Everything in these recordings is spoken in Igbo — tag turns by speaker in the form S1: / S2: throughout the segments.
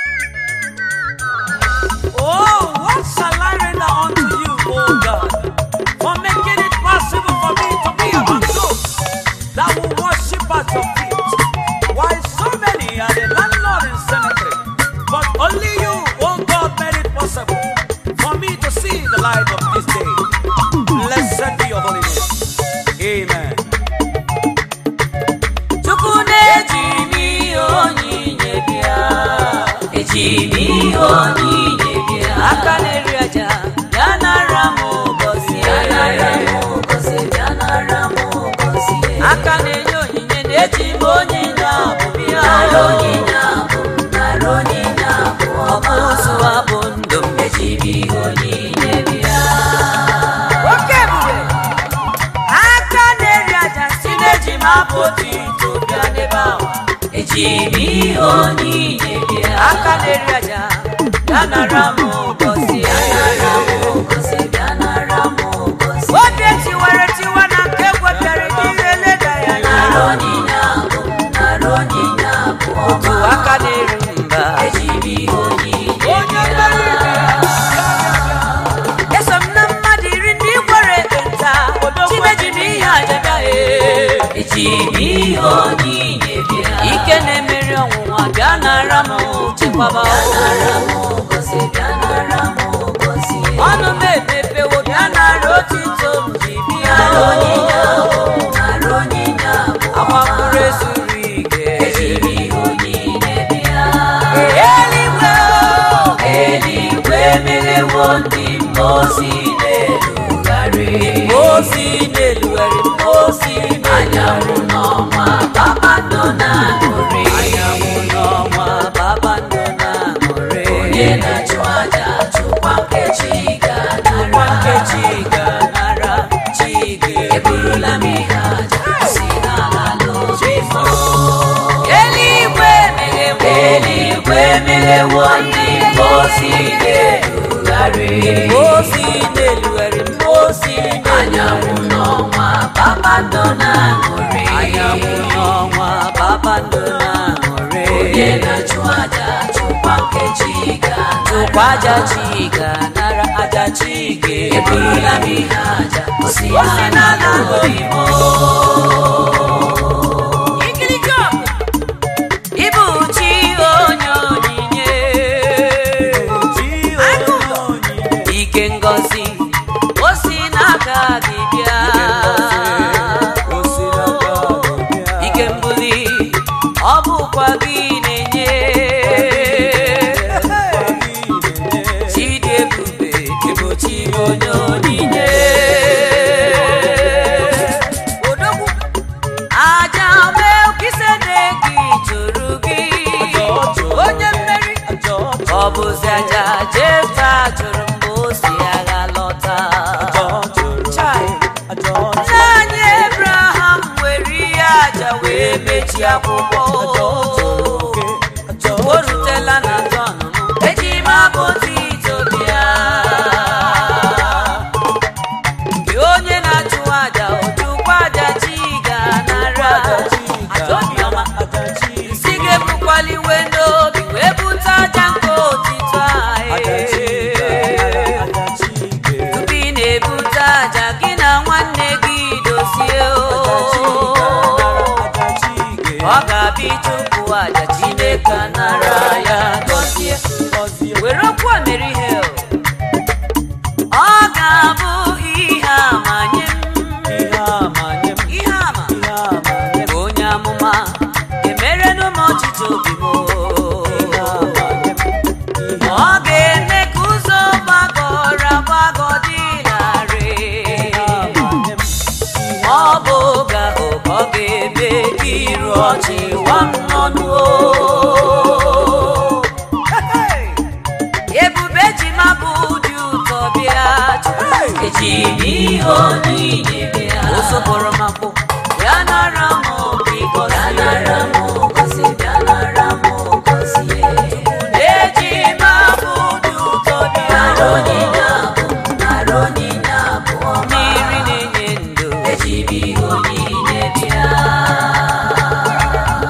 S1: Oh, what shall I render unto you, O God, for making it possible for me to be among those that will worship at your feet? Why so many are the landlord in cemetery, but only you, O God, made it possible for me to see the light of this day. Blessed be your holy name. Amen.
S2: Chukwu na-eji m ihe onyinye bịa eji m ihe onyinye bịa aka na-eri aja bịa nara m ụbọchị bịa nara m ụbọchị aka na-enye onyinye na-eji m onyinye abụ bịa onyinye abụ nara onyinye abụ ọkụ ụzụ abụ ndụ m eji m ihe onyinye bịa oke ebube aka na-eri aja si na-eji m abụ otito bịa n'ebe ahụ eji m ihe onyinye bịa aka na-eri aja bịa nara m ụbọchị bịa nara m ụbọchị obi tiwara tiwa na nke gwepịara n'ihe leda ya nara onyinye abụ nara onyinye abụ otu aka na-eri mba eji m ihe onyinye eso m na mmadụ iri ndị gwara ekpenta chineji m ihe aja bịa ee. eji m ihe onyinye bịa ike na-emeri ọnwụnwa bịa nara m chekwaba ọnụ m emepewo bịa nara otito m ji bịa agbapụrụ ezuru ike eluigwe o, eluigwe emerewo ndị mmosi na-elugharị mmosi na-elugharị mmosi anyanwụ n'ọnwa kpakpando na-aṅụrị anyanwụ n'ọnwa kpakpando na-aṅụrị onye na-achụ aja chụkwa nkechi ga-anara nkechi ga-anara chi ga-eburula m ihe aja si n'ala n'obi m eluigwe meghewo eluigwe meghewo ndị mmosi na-elugharị mmosi na-elugharị mmosi anyanwụ n'ọnwa kpakpando na-aṅụrị anyanwụ n'ọnwa kpakpando na-aṅụrị onye na-achụ aja chụkwa nkechi ga chụkwa aja chi ga nara aja chi ga eburula m ihe aja o si n'ala oyibo Ibu chi onye onyinye ike ngọzi o si n'aka gị bịa ike mbuli ọ bụkwa gị na-enye chidi ebube ebochi onye onyinye odogwu aja melkisede gị jụrụ gị onye mmeri ọ bụzi aja jefta jụrụ mgbe o si agha lọta Chai. nna anyị ebraham were ihe aja wee mechie akwụkwọ o rutela na tọn m eji m abụ otito bịa gị onye na-achụ aja ojukwa aja chi ga-anara aja obiọma si gị ebukwala iwe n'obi wee bute aja nke otito anyị tupu ị na-ebute aja gị na nwanne gị dozie o ọ ga-abịa ịchụpụ aja chineke nara ya gọzie were okwu a mere ihe o. ọ ga-abụ ihe ama nye m ihe ama bụ onye amụma emerenụ m ọchịchị obi m o. ọ ga-eme ka ụzọ gbagọrọ agbagọ dị larịị ọ bụ oge ahụ ka ọ ga-eme ka iru ọchị wa m n'ọnụ o. ebube ji ma bụ dị ụtọ bịa eji m ihe onyinye bịa o sopụrụ m akpụ bịa nara m biko bịa nara m gosi bịa nara m gosi eji m abụ dị ụtọ bịa nara onyinye abụ nara onyinye abụọ mmiri na-enye ndụ eji m ihe onyinye bịa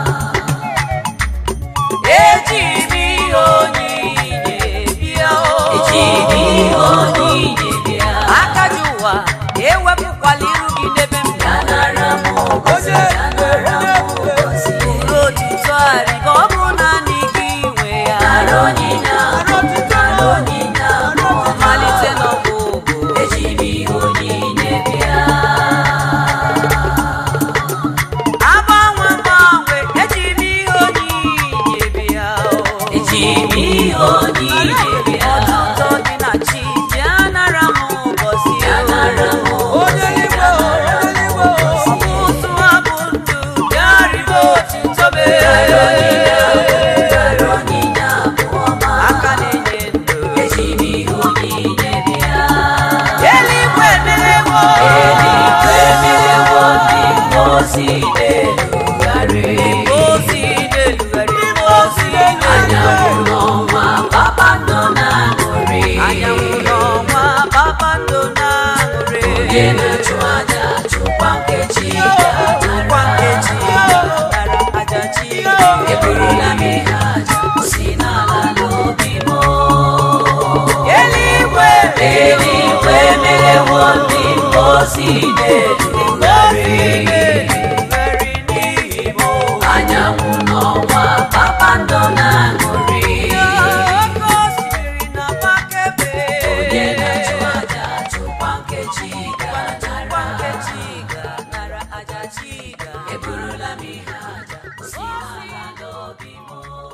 S2: eji m ihe onyinye bịa
S1: Ọtụtụ dị na chi.
S2: bịa nara m ụbọchị bịa nara m
S1: Onye eluigwe, onye eluigwe.
S2: ụtụ abụ ndụ bịa ribe otito be
S1: Aka na-enye ndụ.
S2: eji m ihe onyinye bịa
S1: Eluigwe emerewo.
S2: eluigwe merewo ndị mmozi na-erugharị
S1: Ozi na-erugharị. Ozi
S2: anyanwụ
S1: na-erugharị.
S2: n'ọnwa kpakpando na-aṅụrị
S1: Anyanwụ n'ọnwa kpakpando na-aṅụrị.
S2: onye na-achụ aja chụkwa nkechi
S1: Kwa nkeji
S2: ga-anara
S1: nara aja chi.
S2: eburula m ihe aja si n'ala n'obi m
S1: Eluigwe
S2: eluigwe merewo ndị mmozi na-erugharị
S1: na-erugharị n'ihi m.
S2: anyanwụ n'ọnwa kpakpando na-aṅụrị
S1: Oke osimiri na-agbakebe.
S2: onye na-achụ aja chụkwa nkechi
S1: Kwa
S2: ga-anara
S1: nkeji ga-anara aja chi ga.
S2: eburula m ihe aja si n'ala n'obi m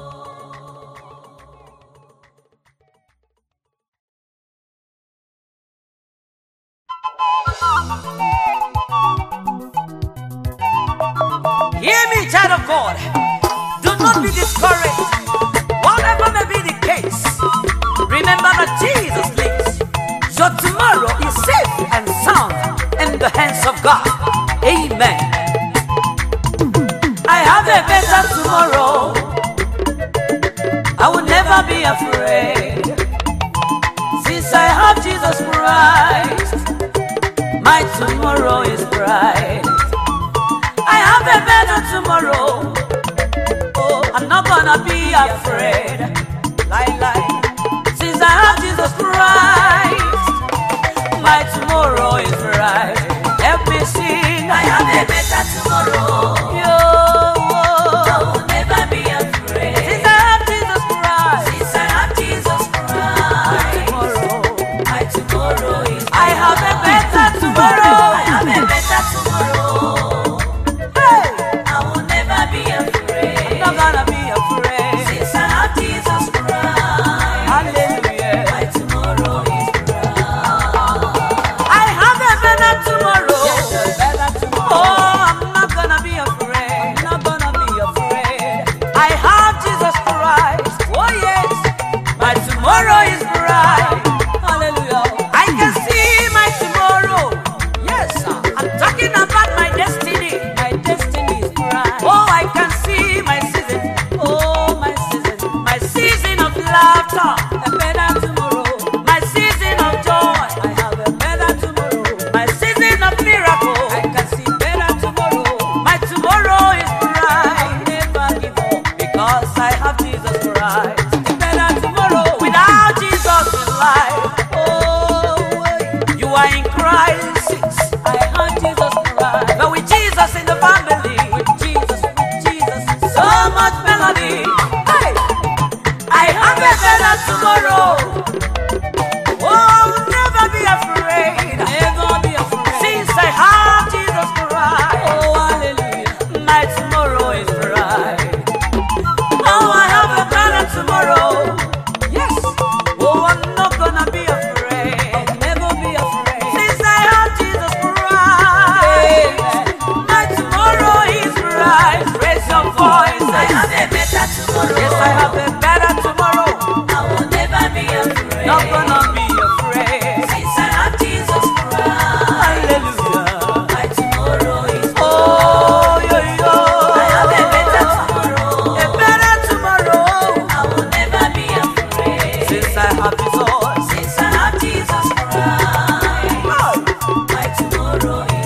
S1: Hear me, child of God. Do not be discouraged. Whatever may be the case, remember that Jesus lives. Your tomorrow is safe and sound in the hands of God. Amen. I have a better tomorrow. I will never be afraid. Since I have Jesus Christ, my tomorrow is bright. I have a better tomorrow. Oh, I'm not gonna be afraid. Lie, lie. Since I have Jesus Christ, my tomorrow is bright. Help me sing.
S2: I have a better tomorrow.
S1: Yo,
S2: I
S1: oh.
S2: will never be afraid.
S1: Since I have Jesus Christ,
S2: Since I have Jesus Christ,
S1: tomorrow.
S2: my tomorrow is
S1: I have a better tomorrow.
S2: I have a better tomorrow.
S1: Hey,
S2: I will never be afraid.
S1: I'm not gonna be afraid.
S2: Since I have Jesus Christ,
S1: Hallelujah.
S2: my tomorrow is bright.
S1: I have a better tomorrow.
S2: Yes, a better tomorrow.
S1: Oh, I'm not gonna be afraid. Not gonna be afraid. I have Jesus Christ. Oh yes, my tomorrow is bright. Hallelujah. I can see my tomorrow. Yes, sir. I'm talking about my destiny. My destiny is bright. Oh, I can see my season. Oh, my season. My season of laughter. A better tomorrow. My season of joy. I have a better tomorrow. My season of miracle. I can see better tomorrow. My tomorrow is bright. Never give up because I have Jesus Christ. A better tomorrow without Jesus in life. Oh, you are in crisis. I have Jesus Christ. But with Jesus in the family, with Jesus, with Jesus, so much melody. Hey, I have a better tomorrow. Oh, I will never be afraid. Never be afraid. Since I have Jesus Christ. Oh, hallelujah. My tomorrow is bright. Oh, I have a better tomorrow. Yes. Oh, I'm not gonna be afraid. I'll never be afraid. Since I have Jesus Christ. My tomorrow is bright. Raise your voice.
S2: I have a better tomorrow.
S1: Yes, I have a better tomorrow.
S2: I will never be afraid.
S1: Not gonna be afraid.
S2: Since I have Jesus Christ,
S1: Hallelujah.
S2: my tomorrow is
S1: Oh, yo, yo.
S2: I have a better tomorrow.
S1: A better tomorrow.
S2: I will never be afraid.
S1: Since I have Jesus.
S2: Since I have Jesus Christ,
S1: Oh.
S2: my tomorrow is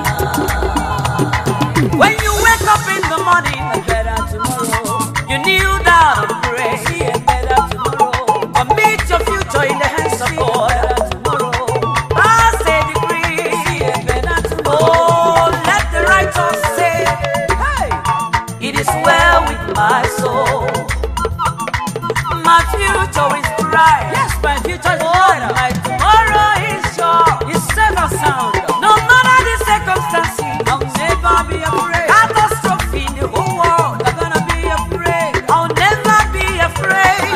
S2: bright.
S1: When you wake up in the morning, a better tomorrow. You kneel down and pray. See a better tomorrow. Commit your future in the hands of God. Tomorrow. I say decree. See a better tomorrow. Oh, let the righteous say, Hey, it is well with my soul. My future is bright. Yes, my future is bright. My tomorrow is sure. It's safe and sound. No matter the circumstances, I'll never be afraid. Catastrophe in the whole world. I'm gonna be afraid. I'll never be afraid.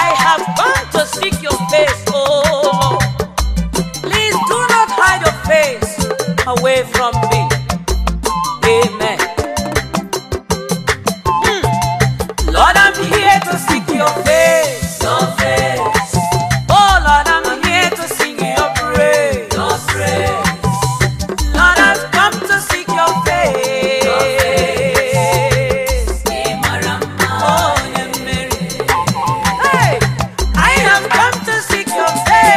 S1: I have come to seek your face, oh Lord. Please do not hide your face away from me. Amen. Mm. Lord, I'm here to seek your face.
S2: Your face,
S1: Oh Lord, I'm here to sing your praise.
S2: your praise,
S1: Lord, I've come to seek your face.
S2: Imarama.
S1: Oh, yeah, Mary. Hey, I have come to seek your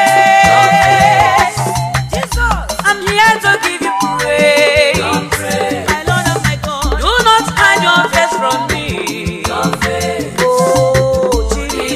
S1: face. Jesus, I'm here to give you praise.
S2: Your praise,
S1: My Lord and my God, do not hide your face from me.
S2: your face,
S1: Oh, Jesus.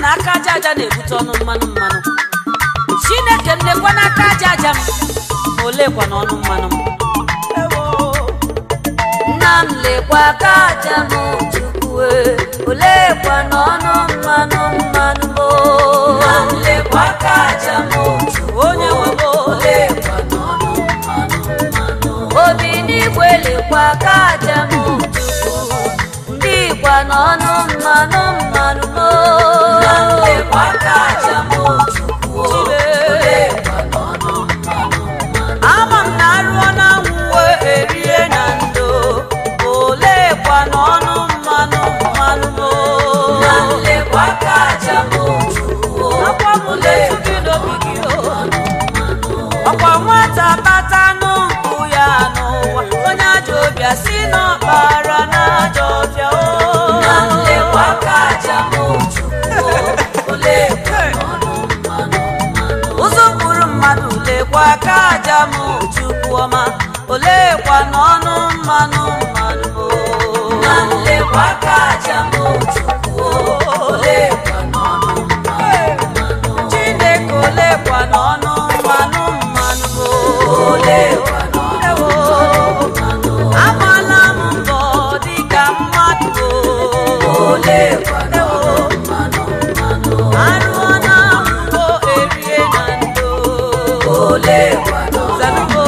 S2: na aka aja aja na-ebute ọnụ mmanụ mmanụ chineke m lekwa n'aka aja aja m ma olekwa n'ọnụ mmanụ m
S1: ewo
S2: nna m lekwa aka aja m chukwu olekwa n'ọnụ mmanụ mmanụ m nna m lekwa aka aja m chukwu
S1: onye nwebo
S2: olekwa n'ọnụ mmanụ mmanụ obi n'igwe lekwa aka aja m chukwu ndị kwa n'ọnụ mmanụ mmanụ m nna m lekwa aka aja m chukwu olekwa n'ọnụ mmanụ mmanụ
S1: ama m na arụọ na nwuwe erie na ndo olekwa n'ọnụ mmanụ mmanụ mo
S2: na nlekwa aka aja m chukwu
S1: akwa m letu gị n'obi gị o ọkwa nwata bata n'mpụ ya n'ụwa onye ajọ obi si n'ọkpara na ajọ ọbịa o
S2: na nlekwa aka aja m chukwu olekwa n'ọnụ mmanụ mmanụ
S1: ụzọ gburu mmadụ lekwa aka aja m chukwu ọma olekwa n'ọnụ mmanụ mmanụ
S2: na nlekwa aka aja m chukwu olekwa n'ọnụ mmanụ mmanụ
S1: chineke olekwa n'ọnụ mmanụ mmanụ
S2: olekwa n'ọnụ mmanụ
S1: amala m mbọ dịka mmadụ
S2: olekwa n'ọnụ mmanụ mmanụ
S1: arụọ na mbọ erie na ndo
S2: olekwa n'ọnụ
S1: zanugo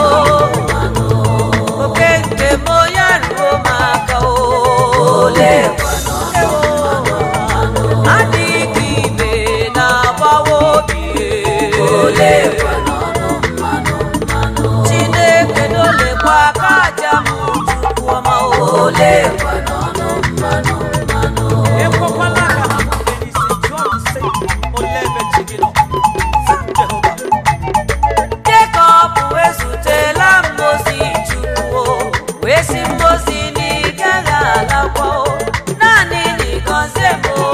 S1: oke nke m ya ruo m aka o
S2: olekwa n'ọnụ mmanụ
S1: adịghị ibe na-agbawa obi
S2: olekwa n'ọnụ mmanụ mmanụ
S1: chineke n'olekwa aka aja m chukwu ọma o
S2: olekwa n'ọnụ mmanụ mmanụ
S1: ekwekwala ka ha mụnye n'isi jụọ m sị olee ebe chi gị nọ Sị m, Jehova Jekọb ezutela mmozi chukwu o, wee sị mmozi na ị gaghị alakwa o naanị na ị gọzie m o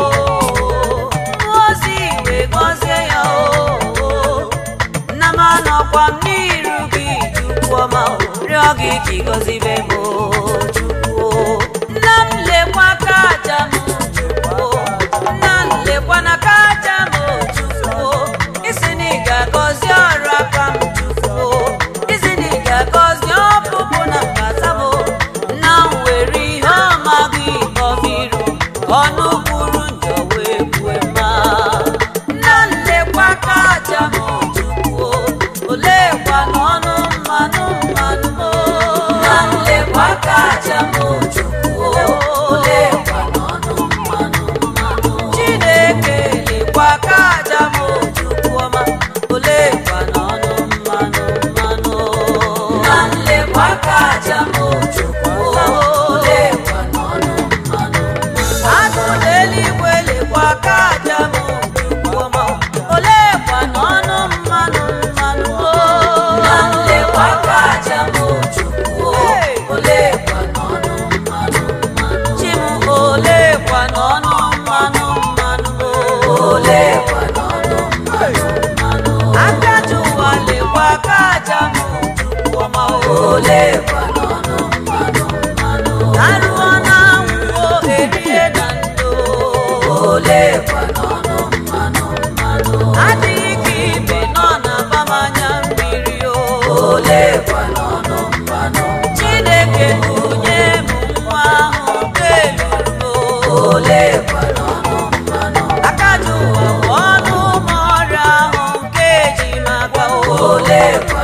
S1: mmozi wee gọzie ya o nna m anọkwa m n'iru gị chukwu ọma o rịọ gị ka ị gọzibe m o chukwu o nna m lekwa aka aja m chukwu o nna m lekwa n'aka aja m chukwu o isi na ị ga-agọzi ọrụ aka m chukwu o isi na ị ga-agọzi ọpụpụ na mbata m o nna m were ihe ọma gị kọbiru ọnụ kwuru njọ wee kwue mma nna m lekwa aka aja m chukwu o olekwa n'ọnụ mmanụ mmanụ m o
S2: na nlekwa aka aja m chukwu olekwa n'ọnụ mmanụ mmanụ
S1: chineke lekwa aka aja m chukwu ọma olekwa n'ọnụ mmanụ mmanụ
S2: na nlekwa aka aja m chukwu olekwa n'ọnụ mmanụ
S1: agụ n'eluigwe lekwa aka aja m chukwu ọma olekwa n'ọnụ mmanụ mmanụ
S2: na nlekwa aka aja m chukwu olekwa n'ọnụ mmanụ mmanụ
S1: chi m olekwa n'ọnụ mmanụ mmanụ
S2: olekwa n'ọnụ mmanụ mmanụ
S1: akaja ụwa lekwa aka aja m chukwu ọma
S2: olekwa n'ọnụ mmanụ mmanụ
S1: arụọ na nwụọ erie na ndo
S2: olekwa n'ọnụ mmanụ mmanụ
S1: adịghị ka ibe nọ na abamanya mmiri o
S2: olekwa n'ọnụ mmanụ
S1: chineke kụnye m nwa ahụ keluru
S2: olekwa n'ọnụ mmanụ
S1: akaja ụwa bụ ọnụ ụmụ ọrịa ahụ nke eji maka
S2: olekwa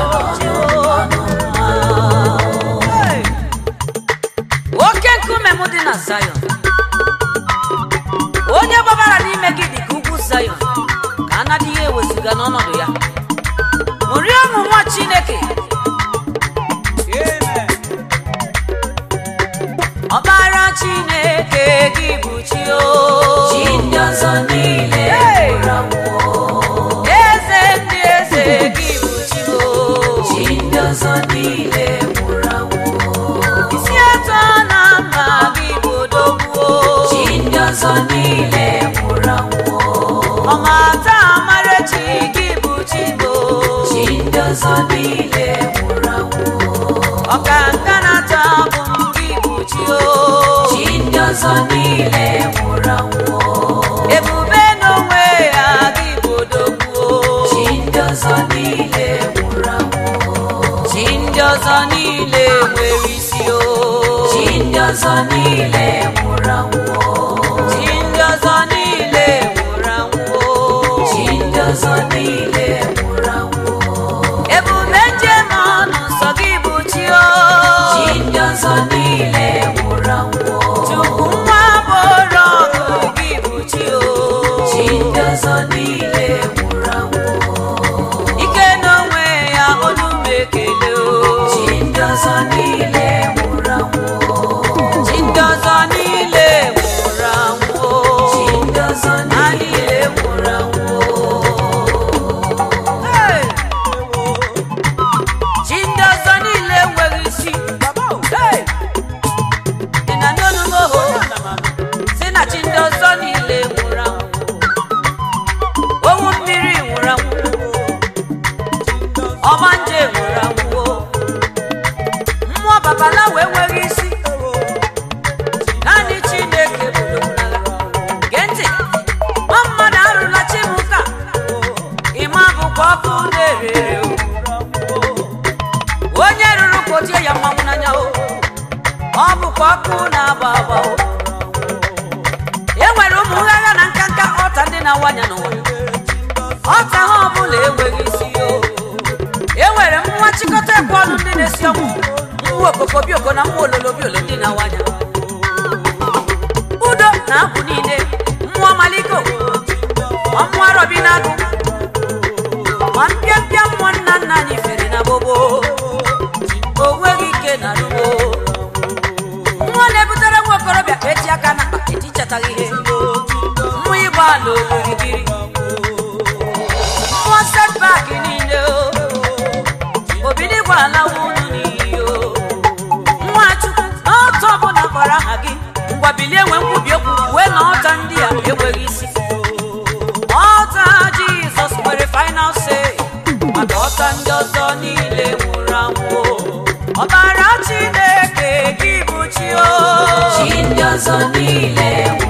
S1: Hey! oke nkume m dị na Zion onye gbabara n'ime gị dị ka ugwu Zion ka a nadịghị ewezụga n'ọnọdụ ya ṅụrie ọṅụ nwa Chineke ọbara Chineke gị bụ chi o
S2: chi ndị ọzọ niile
S1: Hey!
S2: nwụrụ anwụ
S1: eze ndị eze gị bụ chi o
S2: chi ndị ọzọ niile nwụrụ anwụ
S1: isi atọ na mma gị bụ odogwu
S2: chi ndị ọzọ niile nwụrụ anwụ
S1: ọmata amarechi gị bụ chi bụ
S2: chi ndị ọzọ niile nwụrụ anwụ
S1: ọka nka na-ata bụ m gị bụ chi o
S2: chi ndị ọzọ niile nwụrụ anwụ
S1: ebube n'onwe
S2: ọzọ niile nwere isi o chi ndị ọzọ niile nwụrụ anwụ chi ndị ọzọ niile nwụrụ anwụ chi ndị ọzọ niile nwụrụ anwụ ebube njem ọnụ nsọ gị bụ chi o chi ndị ọzọ niile nwụrụ anwụ chukwu nwa bụrụ ọgụ gị bụ chi o chi ndị ọzọ niile nwụrụ anwụ ike n'onwe ya olu m ekele o chi ndị ọzọ niile nwụrụ anwụ chi ndị ọzọ niile nwụrụ anwụ chi ndị ọzọ niile nwụrụ anwụ Hey! chi ndị ọzọ niile nwere isi Hey! ị na n'onu m oho si na chi ndị ọzọ niile nwụrụ anwụ owu mmiri nwụrụ anwụ ọma nje nwụrụ anwụ mmụọ babalawo enweghị isi naanị chineke bụrụ gee ntị nwa mmadụ arụla chimuka ịma bụkwa ọkụ na-erere o. onye rụrụ kpotie ya mmanwụ n'anya o ọ bụkwa ọkụ na-agba agba o e nwere ụmụ nghagha na nkanka ọta ndị na-awanya n'ụwa ọta ha ọbụla enweghị isi o e nwere mmụọ chịkọta ekwe ọnụ ndị na-esi ọnwụ mmụọ okoko bioko na mmụọ ololo biolo ndị na-awanya udo na abụ niile mmụọ maliko ma mmụọ arọbi na-agụ ma mpịampịa mmụọ nna nna anyị fere na gbogbo o nweghị ike na rugbo mmụọ na-ebutere nwa okorobịa ka eji aka na akpa etichataghị ihe mmụọ ịgba ala okirikiri mmụọ setbak niile o obidi gwala unu n'iyi o nwachukwu n'ọtọ ọbụla kpọrọ aha gị ngwa bilie nwee nkwubi okwu wee na ọta ndị a enweghị isi ọta jizọs nwere final say maka ọta ndị ọzọ niile nwụrụ anwụ ọbara chineke gị bụ chi o chi ndị ọzọ niile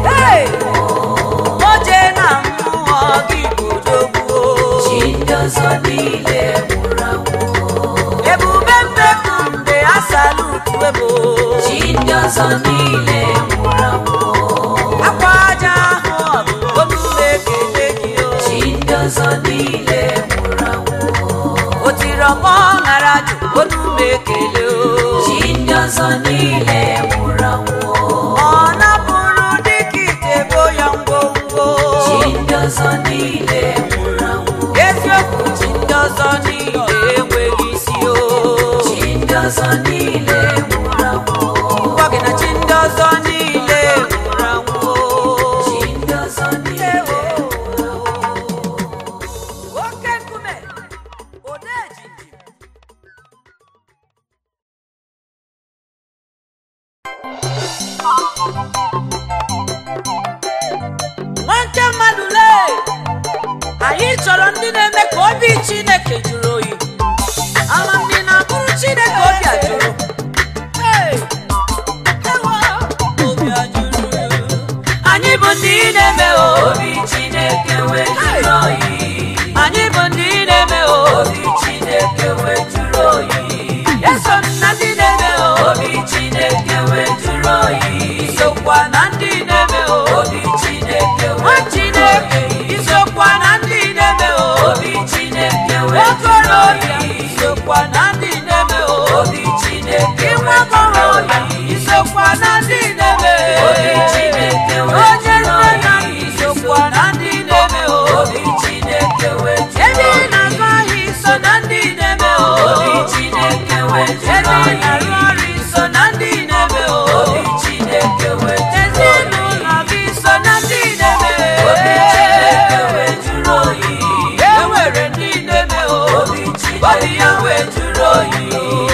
S2: oje na mmụọ gị bụ odogwu chi ndị ọzọ niile nwụrụ anwụ ebube mbeku mgbe a salutu ebo chi ndị ọzọ niile nwụrụ anwụ akwa aja ahụ ọbụ omume ekele gị o chi ndị ọzọ niile nwụrụ anwụ o tiri ọkpọ ṅara jụ omume ekele o chi ndị ọzọ niile nwụrụ anwụ ọ napụrụ dịka ite bo ya ngwongwo chi ndị ọzọ niile nwụrụ anwụ eziokwu chi ndị ọzọ niile enweghị isi o chi ndị ọzọ niile nwụrụ anwụ gwa gị na chi ndị ọzọ niile nwụrụ anwụ chi ndị ọzọ niile nwụrụ anwụ oke nkume odeji nwanke mmadụ lee anyị chọrọ ndị na-eme ka obi chineke jụrụ oyi ama ndị na-akụrụ chineke obi a jụrụ Hey! Ewo! Obi a jụrụ ya. anyị bụ ndị na-eme obi chineke wee jụrụ oyi anyị bụ ndị na-eme obi chineke wee jụrụ oyi eso na ndị na-eme obi chineke wee jụrụ oyi isokwa na ndị na-eme obi chineke nwa chineke isokwa na ndị na-eme obi chineke wee okorobịa isokwa na ndị na-eme obi chineke nwa agbọghọbịa isokwa na ndị na-eme obi chineke onye nne na isokwa na ndị na-eme obi chineke wee ebe ị na-azụ ahịa iso na ndị na-eme obi chineke wee ebe ị na-arụ ọrụ iso na ndị na-eme obi chineke wee ezinụlọ gị so na ndị na-eme obi chineke wee jụrụ oyi e nwere ndị na-eme obi chineke obi ya wee jụrụ oyi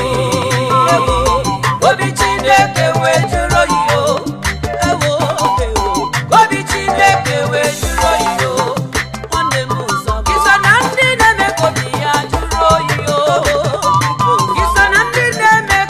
S2: obi chineke wee jụrụ oyi o ewo obi chineke wee jụrụ oyi o nwanne m ụzọ iso na ndị na-eme ka obi ya jụrụ oyi o iso na ndị na-eme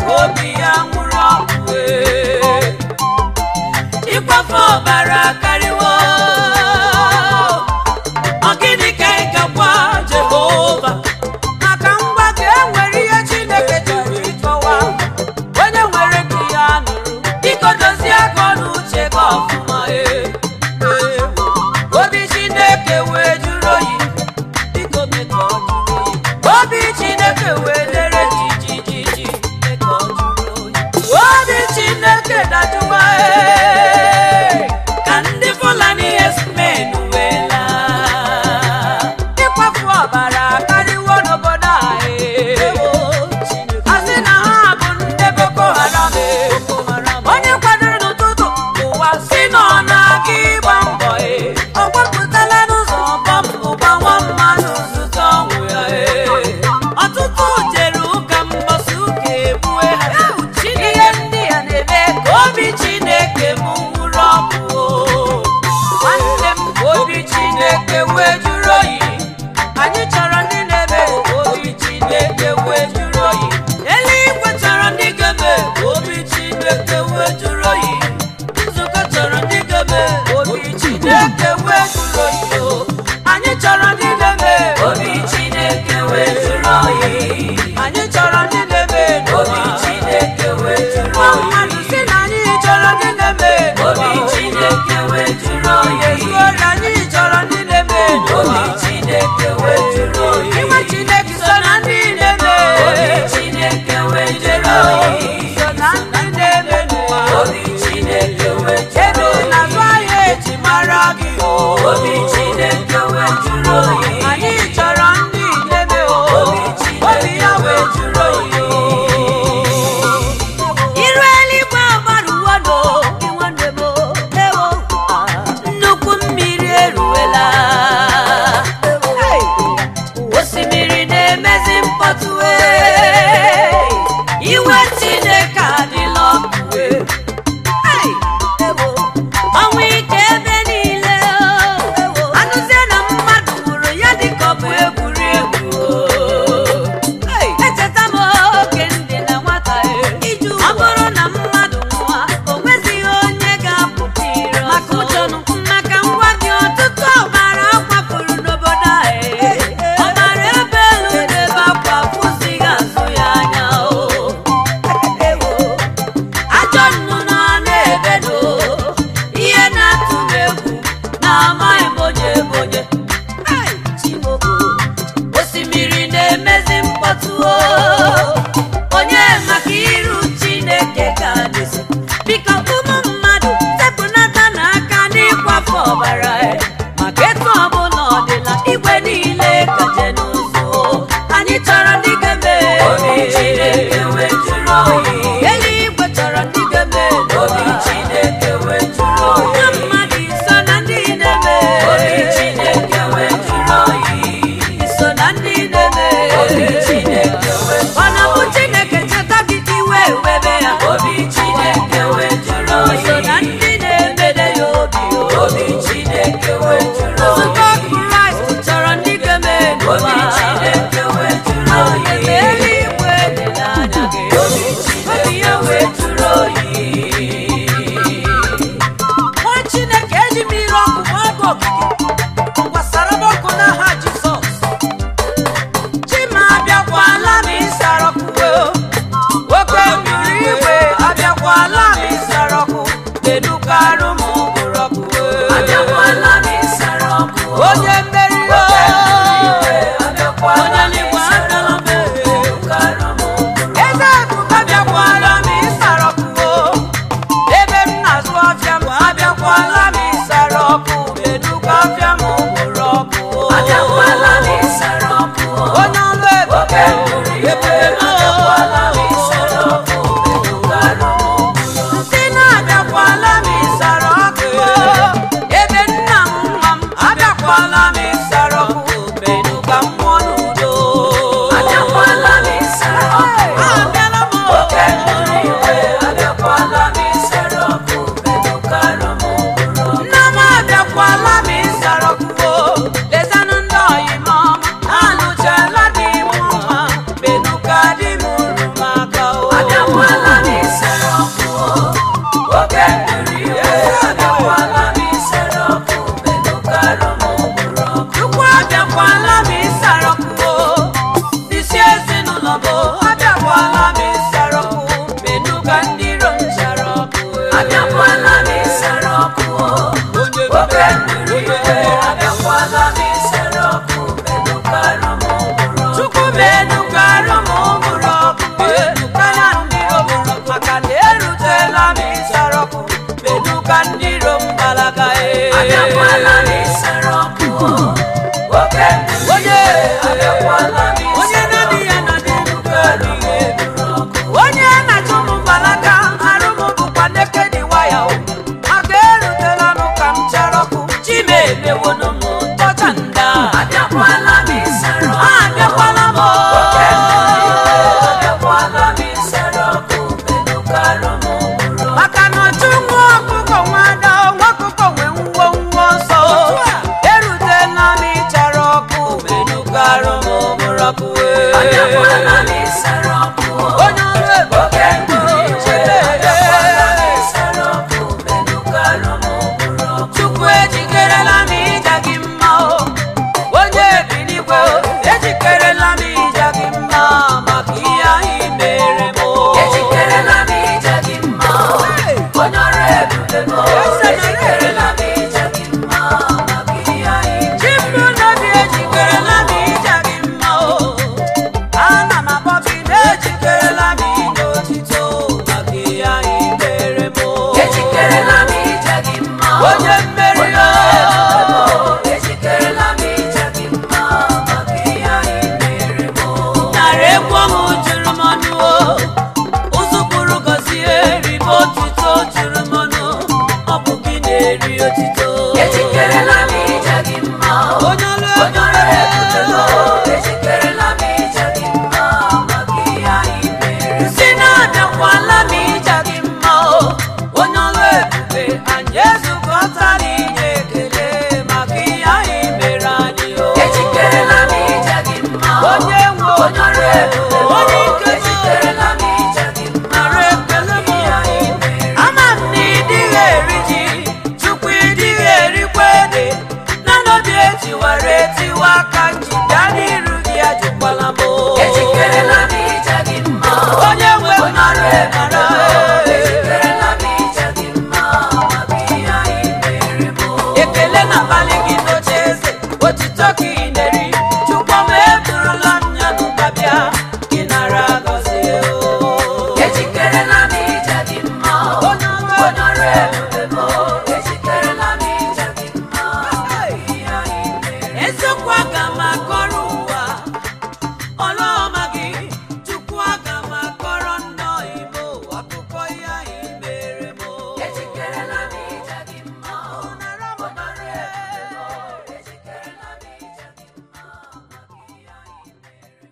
S1: onye mmeri o
S2: ejikerela m ije gị mma maka ihe anyị mere m
S1: nara egwu ọṅụ juru m ọnụ o ụzụkpụrụ gọzie ribe otito juru m ọnụ ọ bụ gị na-eri otito
S2: ejikerela m ije gị mma
S1: onye ọrụ
S2: onye ọrụ ebube m ejikerela m ije gị mma maka ihe anyị mere
S1: si na abịakwala m ije gị mma o onye ọrụ ebube anyị ezukọtala inye ekele maka ihe anyị mere anyị o
S2: ejikerela m ije gị mma
S1: onye nwe
S2: onye ọrụ ebube m
S1: onye ike
S2: ejikerela m ije gị mma
S1: nara ekele m
S2: ihe anyị mere
S1: ama m na ịdịghị eri ji chukwu ịdịghị erikwa ede na n'obi etiwara etiwa aka nji bịa n'iru gị ajụkwala m o.
S2: ejikerela m ije gị mma
S1: onye nwe m
S2: onye ọrụ
S1: nara
S2: ebube
S1: ekele
S2: ejikerela m ije gị mma maka ihe anyị mere m
S1: ekele na-akpali gị n'oche eze otito ka ị na-eri chukwu m edurula m ya n'ụba bịa gị nara gọzie o
S2: ejikerela m ije gị mma
S1: onye ọrụ
S2: onye ọrụ ebube m ejikerela m ije gị mma maka ihe anyị mere
S1: eziokwu aga m akọrọ ụwa ọrụ ọma gị chukwu aga m akọrọ nnọọ ime ụwa akụkọ ihe anyị mere m
S2: ejikerela m ije gị mma onye ọrụ ebube m ejikerela m ije gị mma maka ihe anyị mere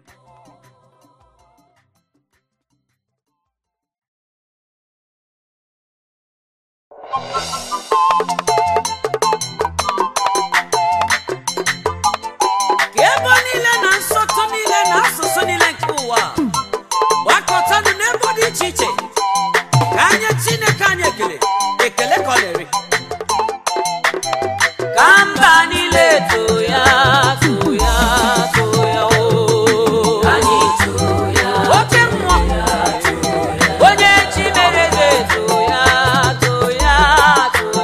S1: ka ebo niile na nsọtụ niile na asụsụ niile nke ụwa gbakọtanụ n'ebe dị iche iche ka anyị chineke anyị ekele ekele ka ọ na-eri ka mba niile too ya too ya too ya o
S2: anyị too ya
S1: oke mmụọ onye chi mere ga-eto ya too ya too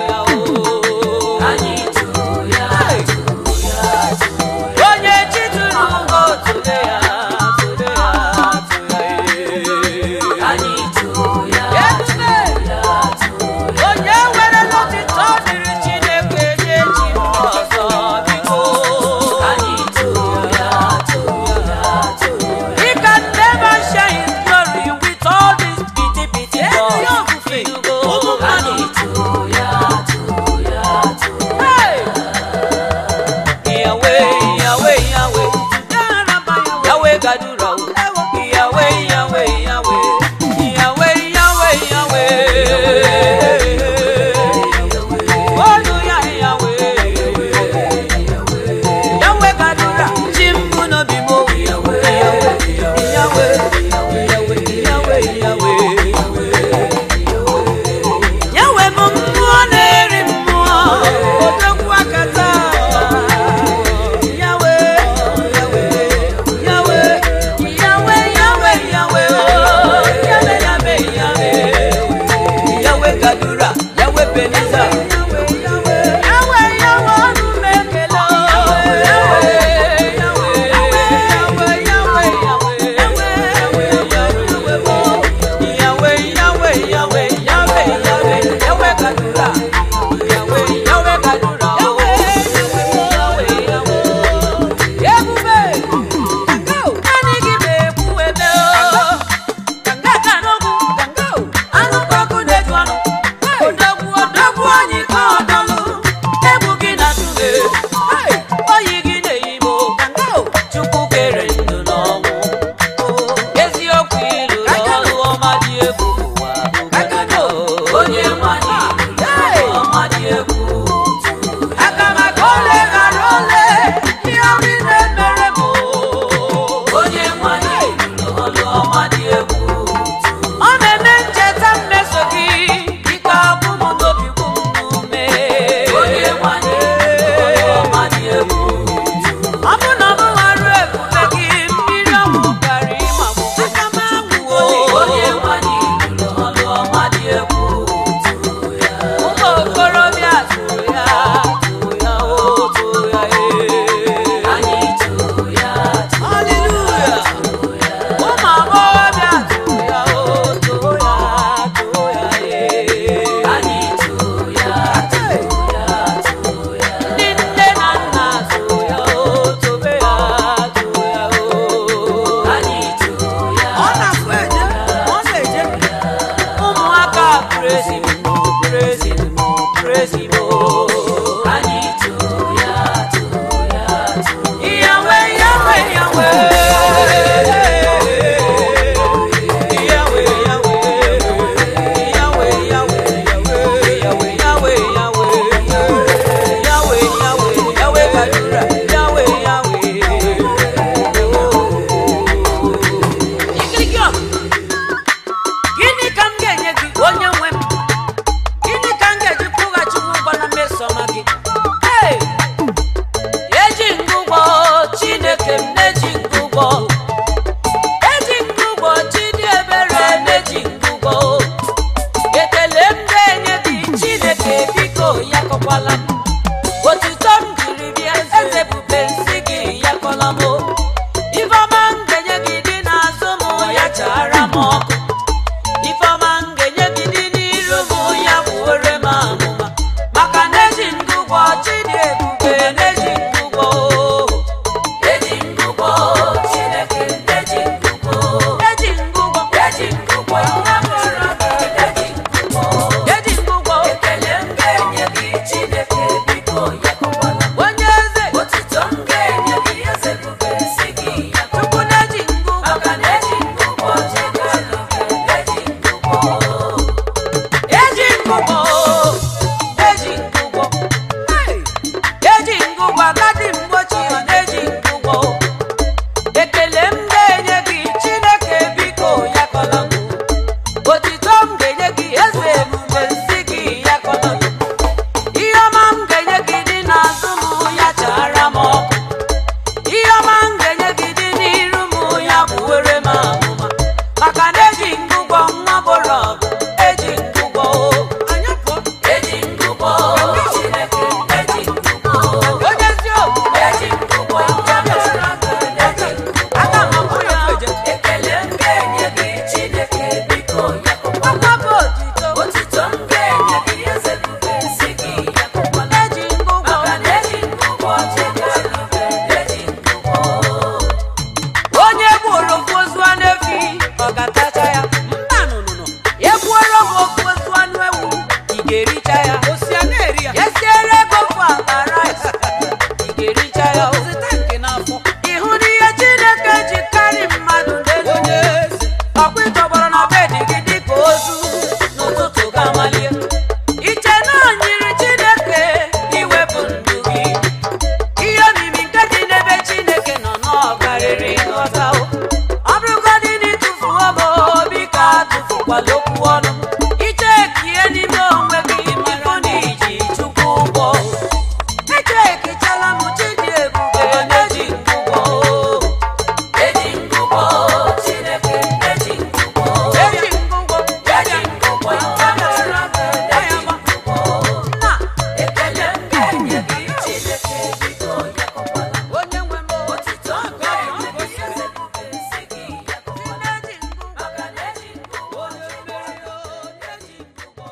S2: bụrụ ọgụ eji ngụgwọ
S1: Anyị pụọ.
S2: eji ngụgwọ chineke eji ngụgwọ
S1: Onye eziokwu.
S2: eji ngụgwọ ya mere aka eji ngụgwọ
S1: Aga m amụ ya eje.
S2: ekele m ga-enye gị chineke biko ya kụkwala
S1: Ọgbakọ otito.
S2: otito m ga-enye gị eze bube si gị ya kụkwala
S1: Eji ngụgwọ.
S2: maka na eji ngụgwọ chineke eji ngụgwọ
S1: onye gburu ofu ozu anụ efi ọ ga-atacha ya mba nụnụnụ egbuoro m ofu ozu anụ ewu ị ga-ericha ya osi a na-eri ya esiere ego ofu akpa rice ị ga-ericha ya zụta nke n'afọ ịhụ n'ihe chineke ji karị mmadụ n'elu ọkwa ịtọgbọrọ na bedi gị dịka ozu n'ụtụtụ ga-amalie iche na o nyiri chineke iwepụ ndụ gị ihe omimi nke dị n'ebe chineke nọ n'ọkarịrị nghọta o. ọ bụrụgodị na ịtụfuo m obi ka atụfukwala okwu ọnụ m. ichekie n'ime onwe gị ịbụ na iji chukwu ụgwọ echekichala m chidi ebube na-eji ngwụgwọ
S2: eji ngụgwọ chineke eji ngụgwọ
S1: eji ngwụgwọ
S2: eji ngụgwọ ya mere aka eji ngụgwọ
S1: nna
S2: ekele m ga-enye gị chineke biko ya kụkwala
S1: onye nwe m
S2: otito m ga-enye gị eze bube si gị ya kụkwala
S1: eji ngwụgwọ
S2: maka na eji ngụgwọ chineke eji ngụgwọ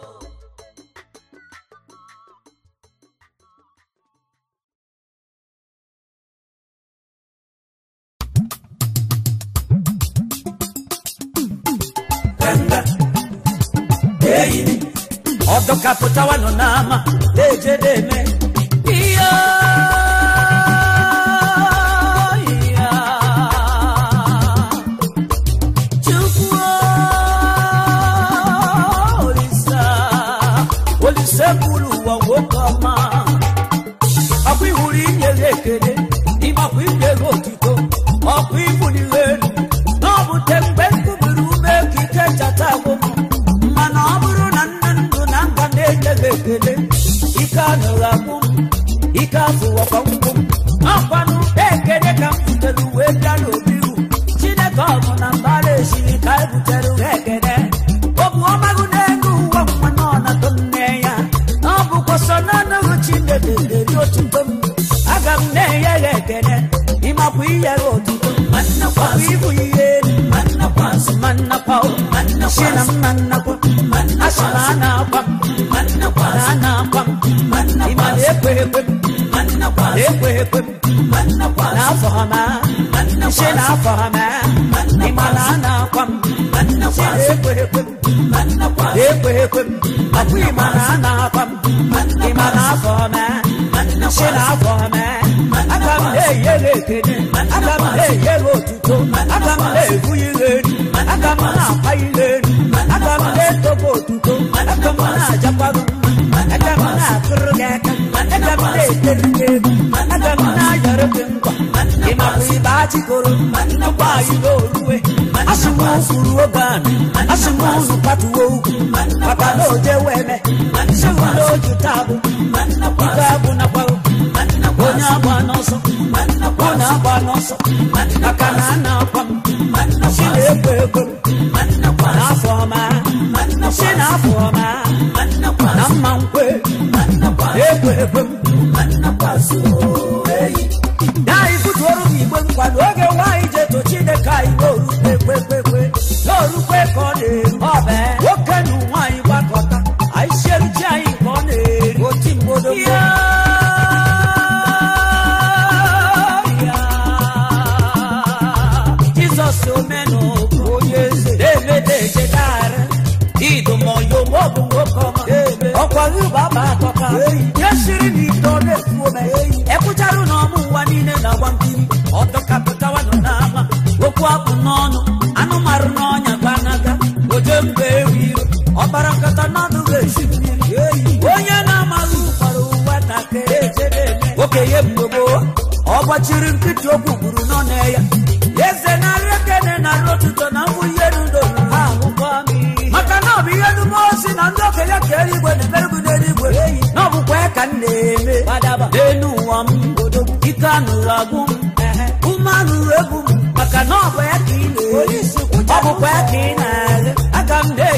S1: ọdọkapụtawa nọ n'ama na-eje na-eme ihe ihe chukwu olisa olise bụrụ ụwa nwoke ọma ọkwa ihuru inye gị ekele ịmakwa inye gị otito ọkwa ibuli ha elu na ọ bute mgbe nkubiri ume ka ike chata agwụ m mana ọ bụrụ na nne ndụ na nga na-enye gị ekele ike anụghị agwụ m ike afụwakwa ngwụ m ọkwanụ ekele ka m butere uwe bịa n'obi ru chineke ọ bụ na mbara esiri ka e butere ha ekele ọ bụ ọmagụ n'elu ụwa nwa nọ na to nne ya na ọ bụkwa sọ na anaghị chineke ga-eri otuto m aga m na-enye ya ekele ịmakwa inye ya otuto ọkwa ịbụ ihe elu mannakwa si na mma nnakwa asị na a na-akwa m na a na-akwa m ịma na-ekwe ekwe m na-ekwe ekwe m n'afọ ha ma si na afọ ha ma ịma na a na-akwa m si na-ekwe ekwe m na-ekwe ekwe m ọkwa ịma na a na-akwa m ịma na afọ ha ma si na afọ ha ma aga m na-enye gị ekele aga m na-enye gị otuto aga m na-ebuli gị elu aga m na-akwa ile elu aga m na-eto gị otuto aga m na-ajakwa gị mma aga m na-akụrụ gị aka aga m na-etere gị egwu aga m na-ayọrọ gị nkwa ịmakwa ibe achịkoro nnukwu anyị n'oruwe asị m kwuru oge anụ asị m unu kwatuo ugwu maka na oje weme si m na oju tabụ ike abụ nakwago onye agba n'ọsọ ọ na-agba n'ọsọ maka na a na-akwa m si na-ekwe ekwe m n'afọ ọma si n'afọ ọma na mma nkwe ekwe ekwe m ya ibutuorụ m igbe nkwado oge nwaanyị ji eto chineke anyị n'orukwe ekwekwe n'orukwe ka ọ na-eru ọbe nwoke na nwaanyị gbakọta anyị siere chi anyị ka ọ na-eri oti mgbodo jizọs omenụkụ onye eze na-emede echedara idomoyomo bụ nwoke ọma ọkwa ụba ba atọka ya siri na ite ọ na-efu ome ekwucharụ na ọmụ ụwa niile na-agba nkiri ọdọkapụtawa nọ n'ama okwu apụ n'ọnụ anụmarụ n'ọnya gbanaga oje mba ewu iro ọbara nkata n'ọdụ ga-esi mmiri onye na-amaghị ụkpara ụwa takịrị okenye mgbe gboo ọ gbachiri nkịtị okwu gburu n'ọnụ ya eze narị ekene narị otuto na mbụ ihe n'udo ha ahụkọ m maka na ọ bụ ihe nume osi na ndị okenye ka eluigwe na-emerụgụ n'eluigwe na ọ bụkwa ya ka m na-eme n'elu ụwa m ike anụrụ agwụ m ume anụrụ egwu m maka na ọ bụ ya ka ị na-eri ọ bụkwa ya ka ị na-agha aga m na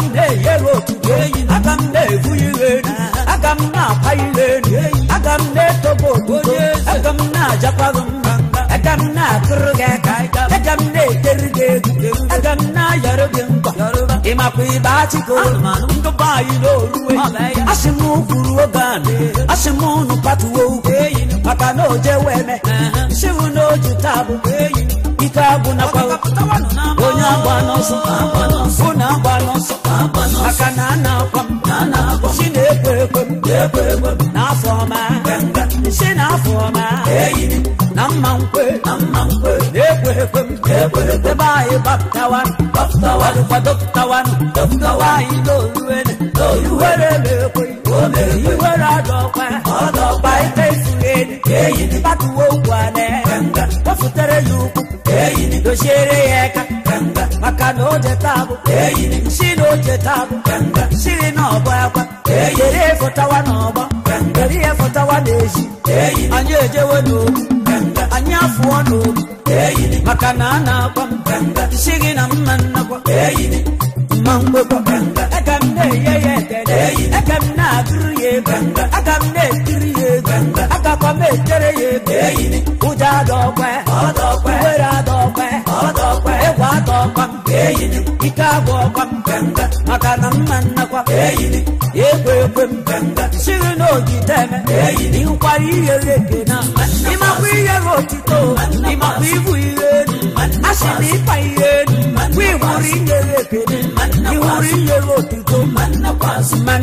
S1: na-enye ya otuto aga m na-ebu ihe elu aga m na-akwa ihe elu aga m na-etogo otuto aga m na-ajakwa gị mma aga m na-akụrụ gị aka aga m na-eteri gị egwu aga m na-ayọrọ gị nkwa ịmakwa ibe achịko ndụba anyị n'oruwe asị m kwuru oge anụ asị m unu patuwo ukwu maka na oje weme siwu na oju taa bụ ike agwụ nakwa onye agba n'ọsọ unu agba n'ọsọ maka na a na-akwa m si na-ekwe ekwe m n'afọ ọma si n'afọ ọma na mma nkwe na-ekwe ekwe m ebe anyị gbapụtawa kwado pụtawanụ dọpụtawa anyị n'oluwele iwere na-ekwe iwere adọkwa ọdọkwa ike ifughe mkpatuwo ugwu ane kpọfutere ya ukwu doziere ya eka maka na oje tabụ si na oje tabụ siri na ọbọ akwa were efụtawa n'ọgbọ were ihe fụtawa n'ezi anyị ejewe n'ogbu anyị afụọ n'ogbu maka na a na-akwa m si gị na mma nnakwa mma mgbekwa aga m na-enye ya ekele aga m na-agụrụ ya ego aga m na-etiri ya ego agakwa m etere ya ego ụjọ adọkwa uwere adọkwa egwu adọkwa m ike agwụ ọkwa m maka na mma nnakwa ekwe ekwe m siri na ogide eme ịhụkwara ihe eke na ịmakwa ihe gị otito ịmakwa ibu ihe elu asị na ịkpa ihe elu bụ ịhụrụ inye gị ekele ịhụrụ inye gị otito ma nnakwa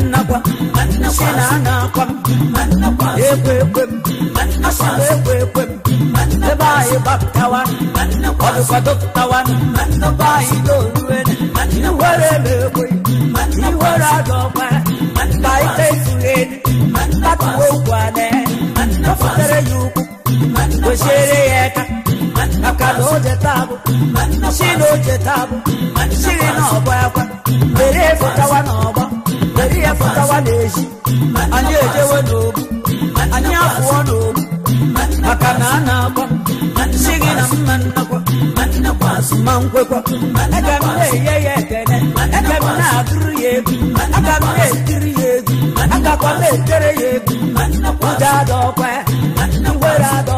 S1: si na a na-akwa m ekwe ekwe m asị na ekwe ekwe m ebe anyị gbapụtawa ọdụkwado pụtawa ebe anyị n'oruwele iwere na-ekwe iwere adọkwa ka ike ifughe elu tatuwo ugwu ane kpọfutere ya ukwu doziere ya eka maka na oje tabụ si na oje tabụ siri na ọgbọ akwa were efụtawa n'ọgbọ were ya fụtawa n'ezi anyị ejewe n'ogbu anyị afụọ n'ogbu maka na a na-akwa si gị na mma nnakwa ma nkwekwa aga m na-enye ya ekele aga m na-agụrụ ya egwu aga m na-etiri ya egwu agakwa m etere ya egwu ụjọ adọkwa iwere adọ